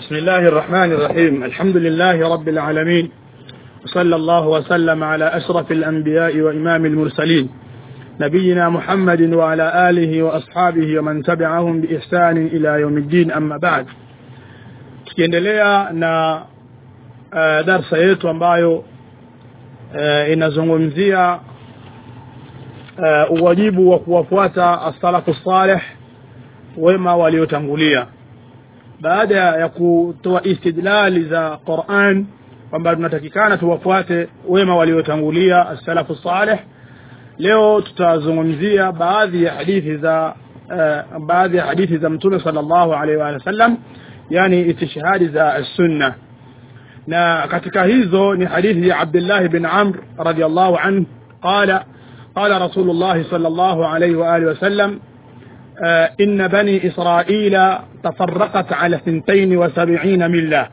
بسم الله الرحمن الرحيم الحمد لله رب العالمين وصلى الله وسلم على أشرف الأنبياء وإمام المرسلين نبينا محمد وعلى آله وأصحابه ومن تبعهم بإحسان إلى يوم الدين أما بعد tukiendelea na uh, darsa yetu ambayo uh, inazungumzia uh, uwajibu wa kuwafuata as-salafu salih wema waliotangulia baada ya kutoa istidlali za Qur'an kwamba tunatakikana tuwafuate wema waliotangulia as-salafu salih leo tutazungumzia baadhi ya hadithi za uh, baadhi ya hadithi za mtume sallallahu alaihi wa sallam yani istishhadi za sunna na katika hizo ni hadithi ya Abdullah bin Amr radiyallahu anhu qala قال رسول الله صلى الله عليه وآله وسلم آه إن بني إسرائيل تفرقت على ثنتين وسبعين ملة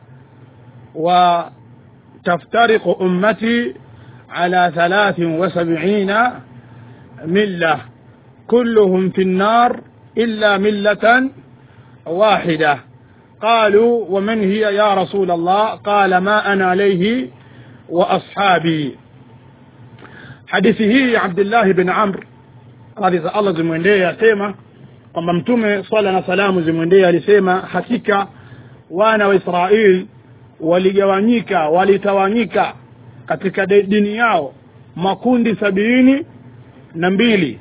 وتفترق أمتي على ثلاث وسبعين ملة كلهم في النار إلا ملة واحدة قالوا ومن هي يا رسول الله قال ما أنا عليه وأصحابي hadithi hii ya Abdullah bin Amr radhi za Allah zimwendee asema kwamba mtume swala na salamu zimwendee alisema hakika wana wa Israeli waligawanyika walitawanyika katika dini yao makundi sabini na mbili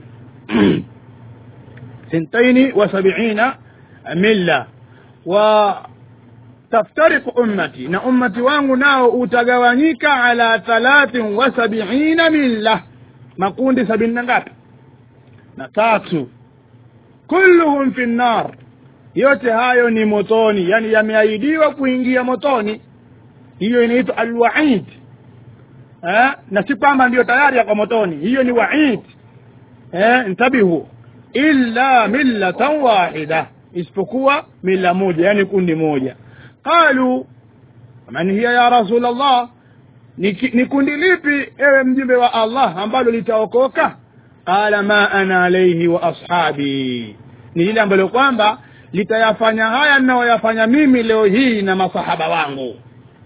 sintaini wa sabiina milla wa taftariku ummati na ummati wangu nao utagawanyika ala thalathin wa sabiina milla makundi sabini na ngapi na tatu kulluhum fi nnar yote hayo ni motoni yani yameahidiwa kuingia motoni hiyo inaitwa alwaid eh na si kwamba ndio tayari yako motoni hiyo ni waid eh ntabihu illa millatan wahida isipokuwa mila moja yani kundi moja qalu man hiya ya rasul allah ni kundi lipi ewe mjumbe wa allah ambalo litaokoka qala ma ana alayhi wa ashabi ni ile ambalo kwamba litayafanya haya ninayoyafanya mimi leo hii na masahaba wangu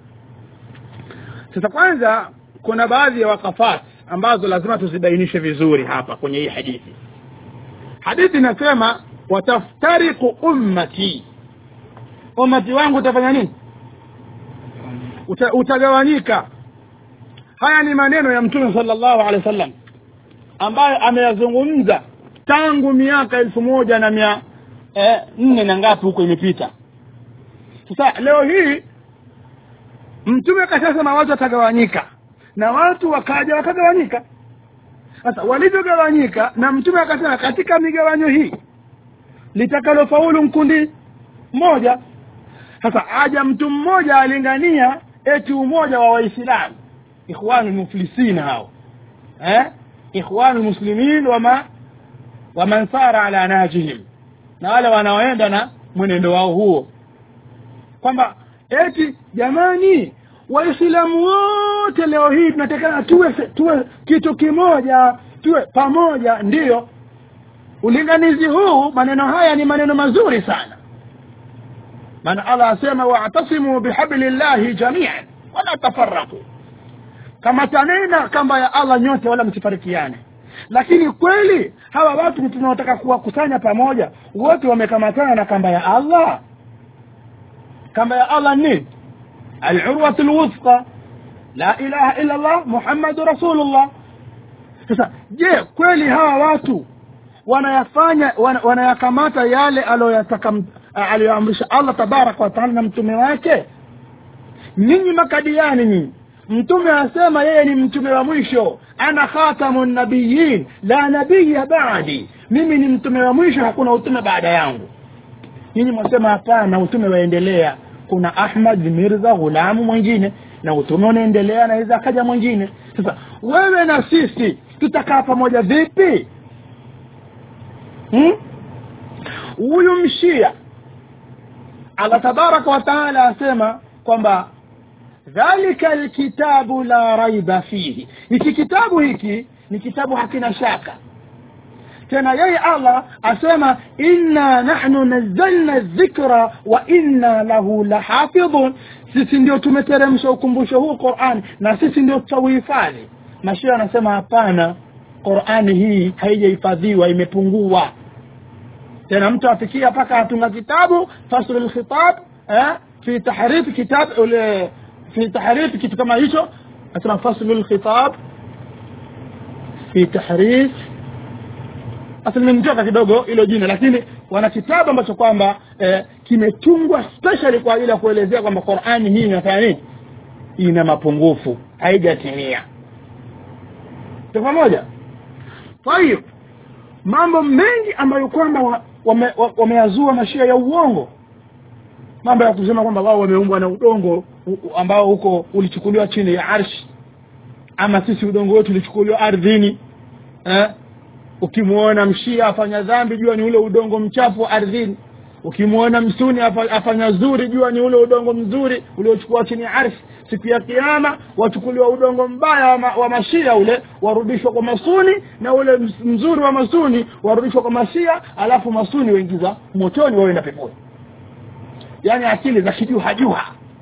sasa kwanza kuna baadhi ya wakafat ambazo lazima tuzibainishe vizuri hapa kwenye hii hadithi hadithi inasema wataftariku ummati ummati wangu utafanya nini Uta, utagawanyika haya ni maneno ya mtume sallallahu alaihi wasallam ambayo ameyazungumza tangu miaka elfu moja na mia eh, nne na ngapi huko imepita sasa leo hii mtume akashasema watu watagawanyika na watu wakaja wakagawanyika sasa walivyogawanyika na mtume akasema katika migawanyo hii litakalofaulu mkundi mmoja sasa aja mtu mmoja alingania eti umoja wa waislamu ikhwanu muflisina hao eh ikhwanu muslimin wama waman sara ala najihim na wale wanaoenda na mwenendo wao huo kwamba eti jamani waislamu wote leo hii tunatakana tuwe tuwe kitu kimoja tuwe pamoja ndiyo ulinganizi huu maneno haya ni maneno mazuri sana maana Allah asema wa'tasimu bihablillahi jami'an wala tafarraqu kama tanena kamba ya Allah nyote wala msifarikiane lakini kweli hawa watu tunaotaka kuwakusanya pamoja wote wamekamatana na kamba ya Allah kamba ya Allah ni al-urwatu al-wuthqa la ilaha illa Allah muhammadu rasulullah sasa je kweli hawa watu wanayafanya wana, wanayakamata yale aliyoyataka aliyoamrisha Allah tabarak wa taala na mtume wake nyinyi makadiani nyinyi mtume asema yeye ni mtume wa mwisho ana khatamun nabiyyin la nabiyya ba'di mimi ni mtume wa mwisho hakuna utume baada yangu nyinyi mwasema hapana utume waendelea kuna Ahmad Mirza Ghulam mwingine na utume unaendelea na iza akaja mwingine sasa wewe na sisi tutakaa pamoja vipi huyu hmm? mshia Allah tabaraka wa taala asema kwamba dhalika alkitabu la raiba fihi hiki kitabu hiki ni kitabu hakina shaka tena yeye allah asema inna nahnu nazzalna dhikra wa inna lahu lahafidhun sisi ndio tumeteremsha ukumbusho huu qurani na sisi ndio tutauhifadhi mashia anasema hapana qurani hii haijahifadhiwa imepungua tena mtu afikia mpaka atunga kitabu faslu lkhitab eh, fi tahrifi kitab ule fi tahrifi kitu kama hicho asema faslu lkhitab fi tahrif asli nimetoka kidogo hilo jina lakini wana kitabu ambacho kwamba eh, kimetungwa specially kwa ajili ya kuelezea kwamba qurani hii inafanya nini ina mapungufu haijatimia tu pamoja tayib mambo mengi ambayo kwamba wameyazua wame, wame mashia ya uongo mambo ya kusema kwamba wao wameumbwa na udongo ambao huko ulichukuliwa chini ya arshi ama sisi udongo wetu ulichukuliwa ardhini eh? ukimwona mshia afanya dhambi jua ni ule udongo mchafu wa ardhini ukimwona msuni afanya zuri jua ni ule udongo mzuri uliochukua chini ya arshi siku ya kiama wachukuliwa udongo mbaya wa, ma, wa mashia ule warudishwa kwa masuni na ule mzuri wa masuni warudishwa kwa mashia alafu masuni waingiza motoni wawenda peponi yaani akili za kijuhajuha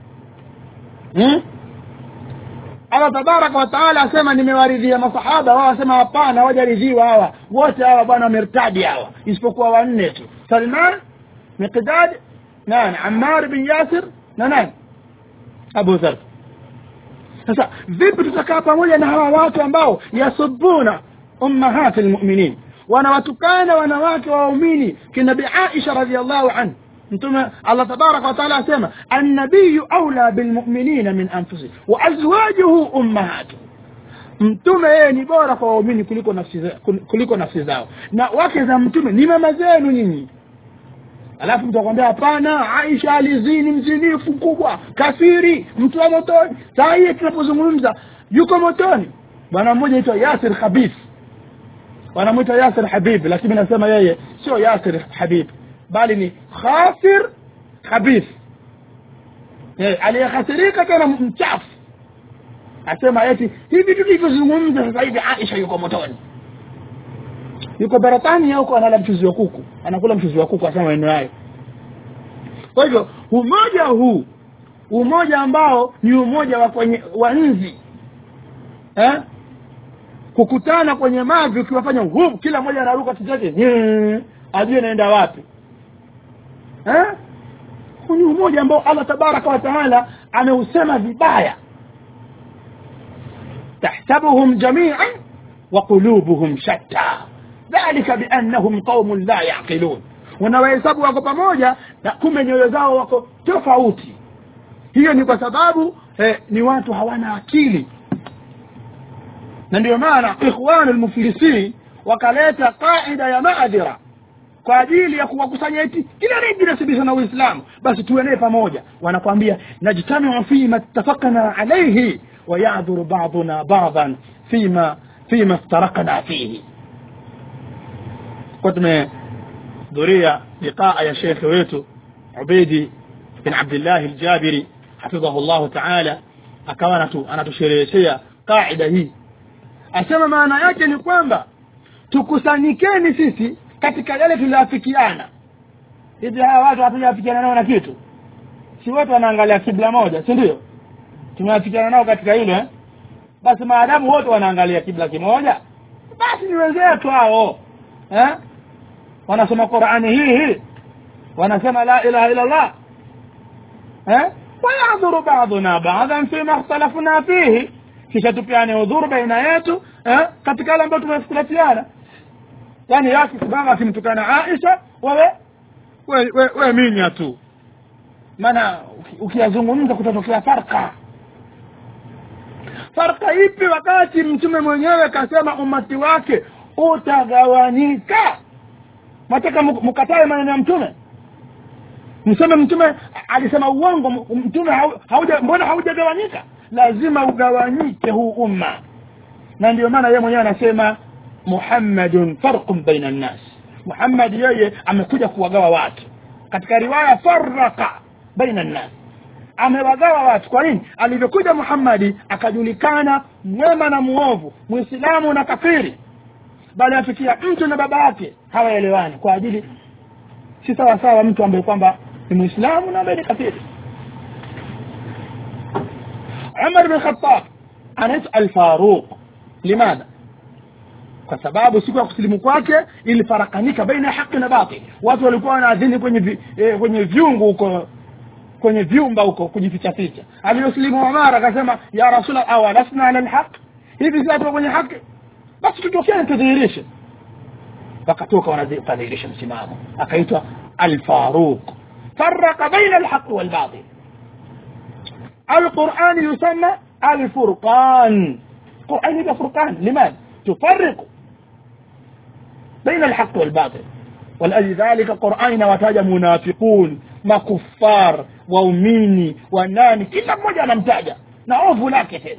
hmm? allah tabaraka wataala asema nimewaridhia masahaba wao wasema hapana hawajaridhiwa hawa wote hawa bwana wamertadi hawa isipokuwa wanne tu salman miqdad nani ammar bin yasir na nani abu dhar sasa vipi tutakaa pamoja na hawa watu ambao yasubuna ummahati lmuminin wanawatukana wanawake wa waumini kinabi aisha radiallahu anhu mtume allah tabaraka wataala asema annabiyu aula bilmuminina min anfusihim wa azwajuhu ummahatuhum mtume yeye ni bora kwa waumini kuliko nafsi za, kuliko nafsi zao na wake za mtume ni mama zenu nyinyi alafu mtu akwambia hapana aisha alizini mzinifu mkubwa kafiri mtu wa motoni saa hii tunapozungumza yuko motoni bwana mmoja aitwa yasir khabith wanamwita yasir habib lakini nasema yeye sio yasir habib bali ni khasir khabith aliyehasirika tena mchafu asema eti hivi tulivyozungumza sasa hivi aisha yuko motoni yuko baratania huko anala mchuzi wa kuku anakula mchuzi wa kuku asema maneno hayo kwa hivyo umoja huu umoja ambao ni umoja wa kwenye wa nzi eh? kukutana kwenye mavi ukiwafanya huu kila mmoja anaruka kichake ajue naenda wapi eh? huu ni umoja ambao allah tabaraka wa taala ameusema vibaya tahsabuhum jamian wa qulubuhum shatta dhalika biannahum qaumun la yaqilun unawahesabu wako pamoja na kumbe nyoyo zao wako tofauti hiyo ni kwa sababu eh, ni watu hawana akili na ndio maana ikhwanu lmuflisin wakaleta qaida ya maadhira kwa ajili ya kuwakusanya eti kila nejinasibisha na uislamu basi tuenee pamoja wanakwambia najtamiu fima ittafakna alaihi wayadhuru baduna badan fima fima iftarakna fihi kwa tumehudhuria liqaa ya shekhe wetu ubeidi bin abdillahi ljabiri hafidhahu llahu taala akawa anatushereheshea qaida hii asema maana yake ni kwamba tukusanyikeni sisi katika yale tulioafikiana hivi hawa watu hatujawafikiana nao na kitu si wote wanaangalia kibla moja si ndio tumewafikiana nao katika hilo eh? basi maadamu wote wanaangalia kibla kimoja basi ni wenzetu hao eh? wanasoma qurani hii hii wanasema la ilaha illa llah eh? wayadhuru baduna badan fima ikhtalafna fihi kisha tupeane udhuru baina yetu eh? katika yale ambayo tumeikhtilafiana yani yakisimama akimtukana aisha wewe we, we, we minya tu maana ukiyazungumza kutatokea farka farka ipi wakati mtume mwenyewe kasema umati wake utagawanyika nataka mkatae maneno ya mtume mseme mtume alisema uongo mtume hauja mbona haujagawanyika lazima ugawanyike huu umma na ndio maana yeye mwenyewe anasema muhammadun farqun baina nnas muhammad yeye amekuja kuwagawa watu katika riwaya faraka baina nnas amewagawa watu kwa nini alivyokuja muhammadi akajulikana mwema na muovu mwislamu na kafiri bali afikia mtu na baba yake hawaelewani kwa ajili si sawa sawa mtu ambaye kwamba ni muislamu na ambaye ni kafiri umar bin khattab anaitwa alfaruq limadha kwa sababu siku ya kusilimu kwake ilifarakanika baina ya haki na batil watu walikuwa wanaadhini kwenye vi, eh, kwenye vyungu huko kwenye vyumba huko kujificha ficha aliyosilimu umar akasema ya rasul awalasna ala lhaq hivi si watu kwenye haki basi tutokene tudhihirishe wakatoka wanadhihirisha msimamo akaitwa alfaruq faraka baina alhaqi walbatil القرآن يسمى الفرقان القرآن يبقى فرقان لماذا تفرق بين الحق والباطل ولأجل ذلك القرآن وتاج منافقون makufar waumini wanani kila mmoja anamtaja na ovu lake tena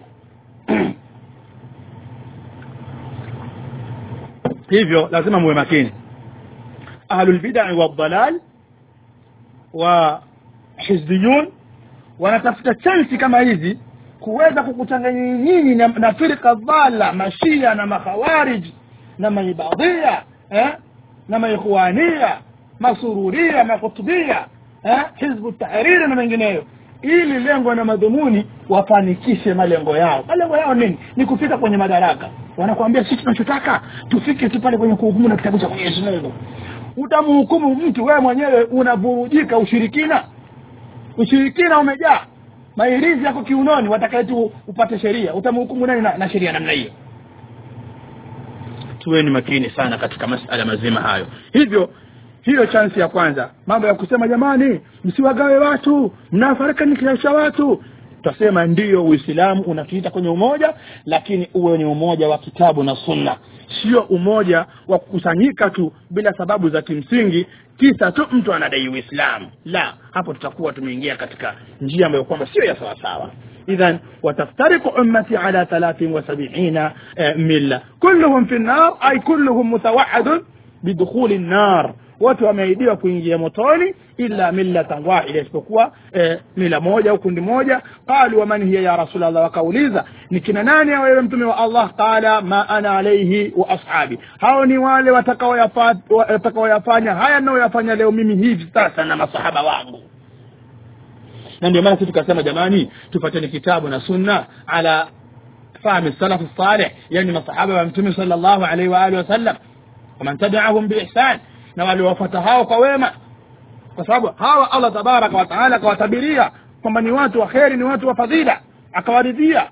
hivyo lazima muwe makini ahlulbidai waldalal wa hizbiyun wanatafuta chansi kama hizi kuweza kukuchanganya nyinyi na, na firqa dhala mashia na makhawarij na maibadhia eh? na maikhwania masururia makutubia eh? hizbu tahriri na mengineyo ili lengo na madhumuni wafanikishe malengo yao malengo yao nini ni kufika kwenye madaraka wanakuambia sisi tunachotaka tufike tu pale kwenye kuhukumu na kitabu cha mwenyezi mungu utamhukumu mtu wewe mwenyewe unavurujika ushirikina ushirikina umejaa mairizi yako kiunoni watakaye tu upate sheria utamhukumu nani na, na sheria namna hiyo tuweni makini sana katika masala mazima hayo hivyo hiyo chansi ya kwanza mambo ya kusema jamani msiwagawe watu mnafarikanisha watu tutasema ndiyo uislamu unatuita kwenye umoja lakini uwe ni umoja wa kitabu na sunna sio umoja wa kukusanyika tu bila sababu za kimsingi kisa tu mtu anadai uislamu la hapo tutakuwa tumeingia katika njia ambayo kwamba sio ya sawasawa idhan wataftariku ummati ala thalathin wa sabiina eh, milla kulluhum fi nnar ay kulluhum mutawaadun bidukhuli nnar wote wameahidiwa kuingia motoni illa millatan wahida isipokuwa eh, mila moja au kundi moja qalu waman hiya ya rasulllah wakauliza ni kina nani wewe mtume wa allah qala ma ana alaihi wa ashabi hao ni wale watakaoyafanya haya naoyafanya leo mimi hivi sasa na masahaba wangu na ndio maana sisi tukasema jamani tufateni kitabu na sunna ala fahmi salaf salih yani masahaba wa mtume sallallahu alaihi wa alihi wasallam waman tabiahum biihsan na waliwafuata hao kwa wema kwa sababu hawa allah tabaraka wataala akawatabiria kwamba ni watu wa kheri ni watu wa fadhila akawaridhia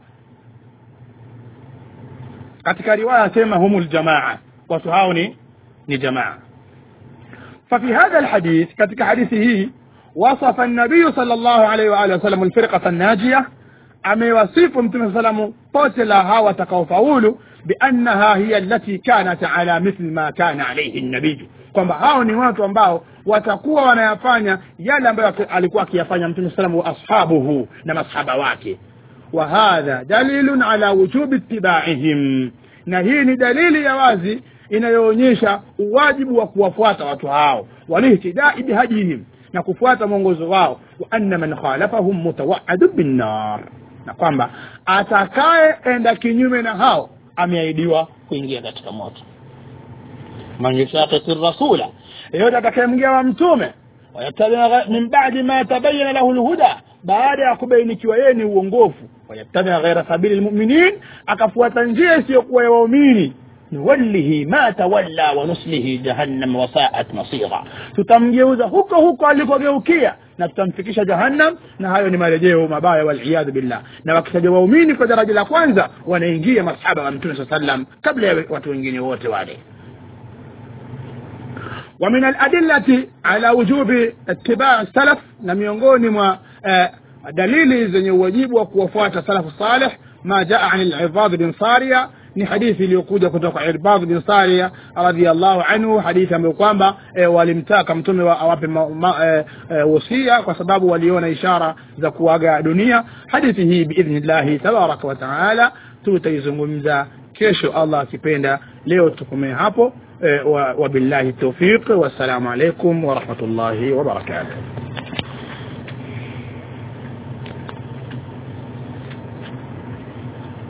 katika riwaya asema humu ljamaa watu hao ni ni jamaa ففي هذا الحديث كتك حديثه وصف النبي صلى الله عليه وآله وسلم الفرقة الناجية amewasifu mtume salamu pote la hawa watakaofaulu biannaha hiya allati kanat ala mithli ma kana alaihi nabiyu kwamba hao ni watu ambao watakuwa wanayafanya yale ambayo alikuwa akiyafanya mtume salamu wa ashabuhu na masahaba wake wa hadha dalilun ala wujubi ittibaihim na hii ni dalili ya wazi inayoonyesha uwajibu wa kuwafuata watu hao walihtidai bihadihim na kufuata mwongozo wao wa anna man khalafahum mutawaadu binnar na kwamba atakayeenda kinyume na hao ameahidiwa kuingia katika moto man yushaqiqi rasula yeyote atakayemgia wa mtume wayattabi min badi ma tabayana lahu lhuda baada ya kubainikiwa yeye ni uongofu wayattabi ghaira sabili lmuminin akafuata njia isiyokuwa ya waumini nuwallihi ma tawalla wa nuslihi jahannam wasaat masira tutamgeuza huko huko alikogeukia na tutamfikisha jahannam na hayo ni marejeo mabaya waliyadhu billah na wakitaja waumini kwa daraja la kwanza wanaingia masahaba wa mtume saa sallam kabla ya watu wengine wote wale ومن الأدلة على وجوب اتباع السلف na miongoni mwa eh, dalili zenye uwajibu wa kuwafuata salafu salih ma jaa an al-Ibad bin Sariya ni hadithi iliyokuja kutoka Irbad bin Sariya radhiyallahu anhu hadithi ambayo kwamba e, walimtaka mtume wa awape e, e, wasia kwa sababu waliona ishara za kuaga dunia hadithi hii biidhnillahi tabaraka wa taala tutaizungumza kesho Allah akipenda leo tukomee hapo e, wabillahi tawfiq wassalamu alaikum warahmatullahi wabarakatuh